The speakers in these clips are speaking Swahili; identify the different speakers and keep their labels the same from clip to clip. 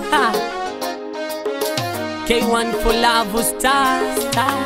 Speaker 1: K1 for love star, star.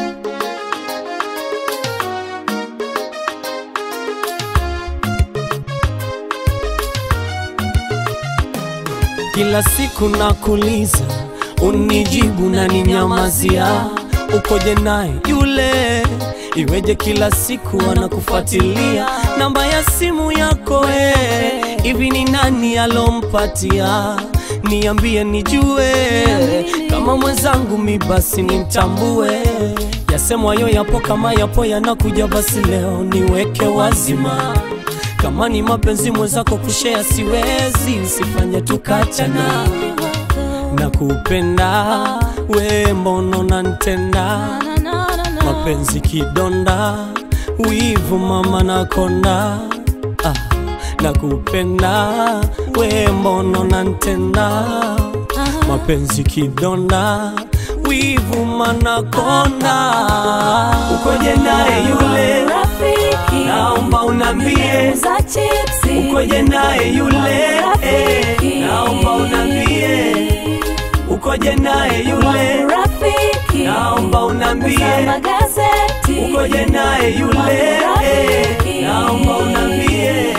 Speaker 1: Kila siku nakuliza, unijibu na ninyamazia. Ukoje naye yule? Iweje kila siku anakufuatilia? Namba ya simu yako eh, hivi ni nani alompatia? Niambie nijue, kama mwenzangu mi basi nimtambue. Yasemwayo yapo kama yapo yanakuja, basi leo niweke wazima kama ni mapenzi mwenzako kushea siwezi, usifanye tukachana na kupenda we, mbono nantenda mapenzi kidonda, wivu mama nakonda ah, na kupenda we, mbono nantenda mapenzi kidonda, wivu manakonda, ukoje naye yule
Speaker 2: Rafiki
Speaker 1: naomba unambie
Speaker 2: za chipsi
Speaker 1: ukoje naye yule eh, naomba unambie ukoje naye yule
Speaker 2: Rafiki
Speaker 1: naomba unambie
Speaker 2: Soma gazeti
Speaker 1: ukoje naye yule eh, naomba unambie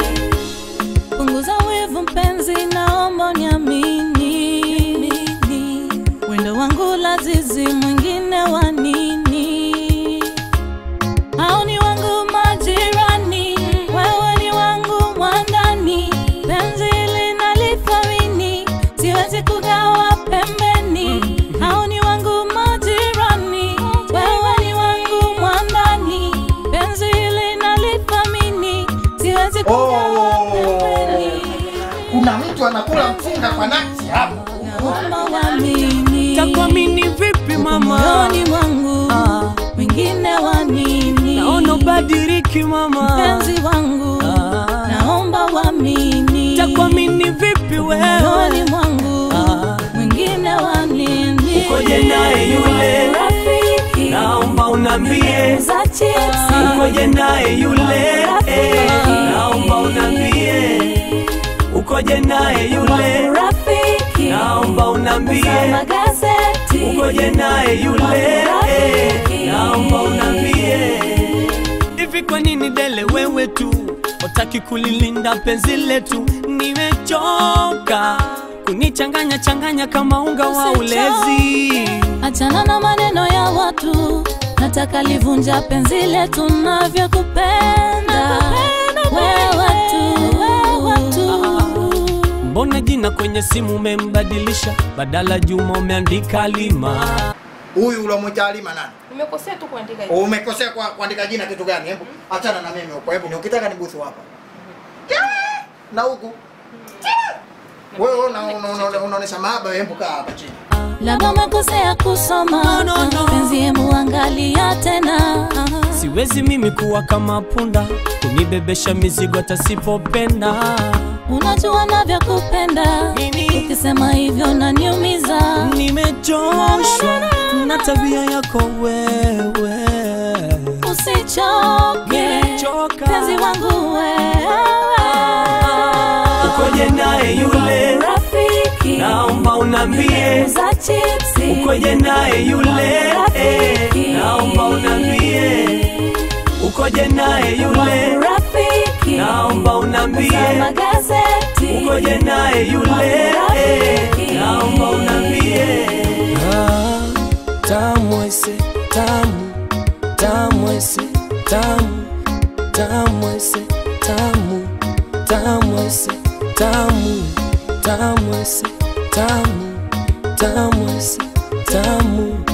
Speaker 2: Punguza wivu mpenzi, naomba uniamini. Wendo wangu lazizi, mwingine wa nini? Hao ni wangu majirani, wewe ni wangu mwandani. Penzi linalithamini, siwezi kugawa pembeni. Hao ni wangu majirani, wewe ni wangu mwandani. Penzi linalithamini, siwezi kugawa pembeni.
Speaker 3: kuna mtu anakula mfunga kwa nakti hapo.
Speaker 2: Naomba uamini.
Speaker 1: takwamini vipi mama
Speaker 2: moyoni mwangu
Speaker 1: Ah.
Speaker 2: wengine wa nini?
Speaker 1: naona ubadiriki mama
Speaker 2: mpenzi wangu
Speaker 1: Ah.
Speaker 2: naomba uamini.
Speaker 1: takwamini vipi
Speaker 2: moyoni
Speaker 1: wewe
Speaker 2: mwangu
Speaker 1: Ah.
Speaker 2: wengine wa nini?
Speaker 1: Ukoje naye yule?
Speaker 2: rafiki
Speaker 1: naomba unambie
Speaker 2: za chipsi
Speaker 1: ukoje naye yule eh, naomba unambie ukoje naye yule
Speaker 2: rafiki
Speaker 1: naomba unambie
Speaker 2: soma gazeti
Speaker 1: ukoje naye yule eh, naomba unambie hivi kwa nini dele wewe tu utaki kulilinda penzi letu nimechoka kunichanganya changanya kama unga wa ulezi
Speaker 2: Achana na maneno ya watu, nataka livunja penzi letu navyokupenda wewe tu, wewe tu.
Speaker 1: mbona jina kwenye simu umembadilisha badala juma umeandika lima
Speaker 3: Huyu ulomwita Halima nani?
Speaker 4: Nimekosea tu kuandika hivi.
Speaker 3: Umekosea kwa kuandika jina kitu gani? Hebu achana na mimi huko. Hebu ni ukitaka ni buthu hapa. Na huku. Wewe una- una- una- unaonesha mahaba, hebu kaa hapa chini.
Speaker 2: Labda umekosea kusoma
Speaker 1: No, no, no.
Speaker 2: penzi, hebu angalia tena.
Speaker 1: siwezi mimi kuwa kama punda kunibebesha mizigo atasipopenda
Speaker 2: Unajua navyokupenda,
Speaker 1: Nini?
Speaker 2: ukisema hivyo naniumiza.
Speaker 1: nimechoshwa na tabia yako wewe
Speaker 2: Usichoke
Speaker 1: Nimechoka.
Speaker 2: penzi wangu wewe,
Speaker 1: ukoje naye yule
Speaker 2: rafiki
Speaker 1: naomba unambie
Speaker 2: za chipsi
Speaker 1: ukoje naye yule
Speaker 2: Rafiki.
Speaker 1: eh, naomba unambie ukoje naye yule
Speaker 2: rafiki
Speaker 1: naomba unambie
Speaker 2: soma gazeti
Speaker 1: ukoje naye yule eh,
Speaker 2: Rafiki.
Speaker 1: naomba unambie ah, tamu ese tamu tamu ese tamu tamu ese tamu tamu ese tamu tamu ese tamu tamu ese tamu